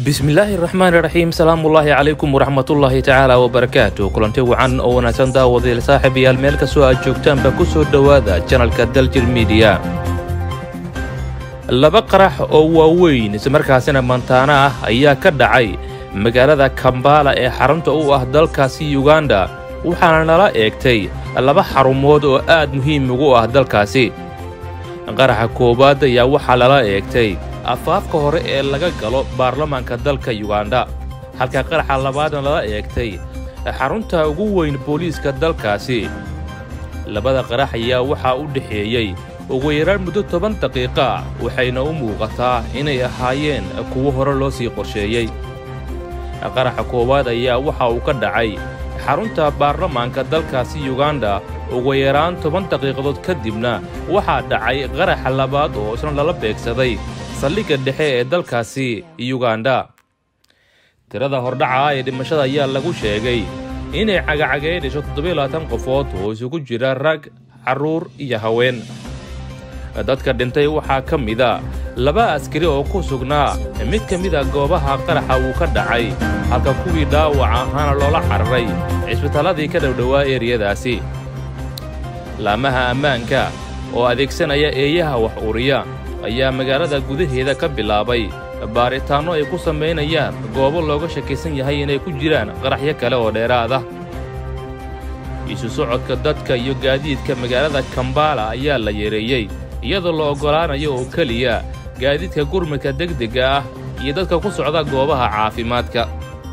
bismillaahi raxmaani raxiim salaamullaahi calaykum waraxmatullaahi tacaala wabarakaatu kulanti wacan oo wanaagsan daawadayaal saaxiibayaal meel kastoo aad joogtaanba ku soo dhowaada janalka daljir midiya laba qarax oo waaweyn islamarkaasina mantaana ah ayaa ka dhacay magaalada kambaala ee xarunta u ah dalkaasi yuganda waxaana nala eegtay laba xarumood oo aad muhiim ugu ah dalkaasi qaraxa koowaad ayaa waxaa lala eegtay afaafka hore ee laga galo baarlamaanka dalka yuganda halka qaraxa labaadna lala eegtay xarunta ugu weyn booliiska dalkaasi labada qarax ayaa waxaa u dhexeeyey ugu yaraan muddo toban daqiiqa waxayna u muuqataa inay ahaayeen kuwo hore loo sii qorsheeyey qaraxa koowaad ayaa waxa uu ka dhacay xarunta baarlamaanka dalkaasi yuganda ugu yaraan toban daqiiqadood kadibna waxaa dhacay qaraxa labaad oo isna lala beegsaday saldhigga dhexe ee dalkaasi yuganda tirada hordhaca ee dhimashada ayaa lagu sheegay inay cagacagaynayso toddobiyo labaatan qofood oo isugu jira rag carruur iyo haween dadka dhintay waxaa ka mida laba askari oo ku sugnaa mid ka mida goobaha qaraxa uu ka dhacay halka kuwii dhaawac ahaana loola cararay cisbitaalladii ka dhowdhowaa eeriyadaasi laamaha ammaanka oo adeegsanaya eeyaha wax uriya ayaa magaalada gudaheeda ka bilaabay baaritaanno ay ku samaynayaan goobo looga shakisan yahay inay ku jiraan qaraxyo kale oo dheeraad ah isu socodka dadka iyo gaadiidka magaalada kambaala ayaa la yareeyey iyadoo la oggolaanayo oo keliya gaadiidka gurmadka degdegga ah iyo dadka ku socda goobaha caafimaadka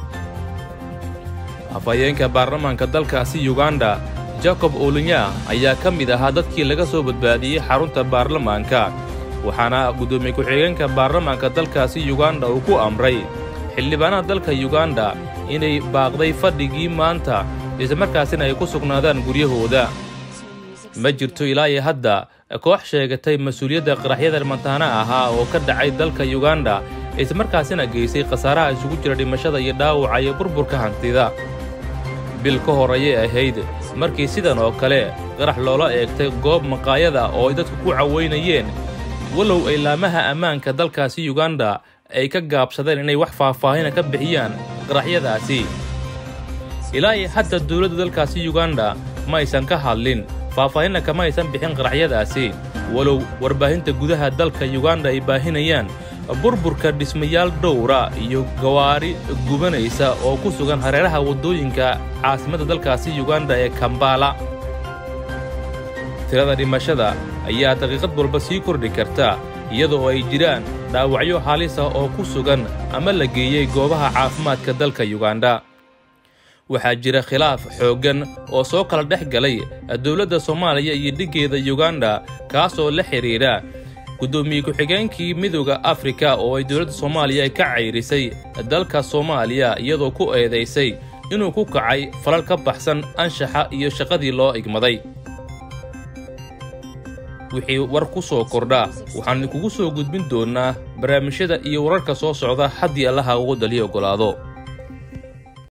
afhayeenka baarlamaanka dalkaasi yuganda jacob olinya ayaa ka mid ahaa dadkii laga soo badbaadiyey xarunta baarlamaanka waxaana guddoomiye ku-xigeenka baarlamaanka dalkaasi yuganda uu ku amray xildhibaanada dalka yuganda inay baaqday fadhigii maanta islamarkaasina ay ku sugnaadaan guryahooda ma jirto ilaa iyo hadda koox sheegatay mas-uuliyadda qaraxyada mantaana ahaa oo ka dhacay dalka yuganda islamarkaasina geysay khasaaraha isugu jira dhimashada iyo dhaawaca iyo burburka hantida bil ka hor ayay ahayd markii sidan oo kale qarax loola eegtay goob maqaayada oo ay dadku ku cawaynayeen walow ay laamaha ammaanka dalkaasi yuganda ay ka gaabsadeen inay wax faahfaahina ka bixiyaan qaraxyadaasi ilaa iyo hadda dowladda dalkaasi yuganda ma aysan ka hadlin faahfaahinna kama aysan bixin qaraxyadaasi walow warbaahinta gudaha dalka yuganda ay baahinayaan burburka dhismayaal dhowra iyo gawaari gubanaysa oo ku sugan hareeraha waddooyinka caasimadda dalkaasi yuganda ee kambaala tirada dhimashada ayaa daqiiqad walba sii kordhi karta iyadoo ay jiraan dhaawacyo halisa oo ku sugan ama la geeyey goobaha caafimaadka dalka yuganda waxaa jira khilaaf xooggan oo soo kala dhex galay dowladda soomaaliya iyo dhiggeeda yuganda kaasoo la xidhiidha guddoomiye ku-xigeenkii midooda afrika oo ay dowladda soomaaliya ka cayrisay dalka soomaaliya iyadoo ku eedaysay inuu ku kacay falal ka baxsan anshaxa iyo shaqadii loo igmaday wixii war ku soo kordha waxaan idinkugu soo gudbin doonnaa barnaamijyada iyo wararka soo socda haddii allaha ugu daliya oggolaado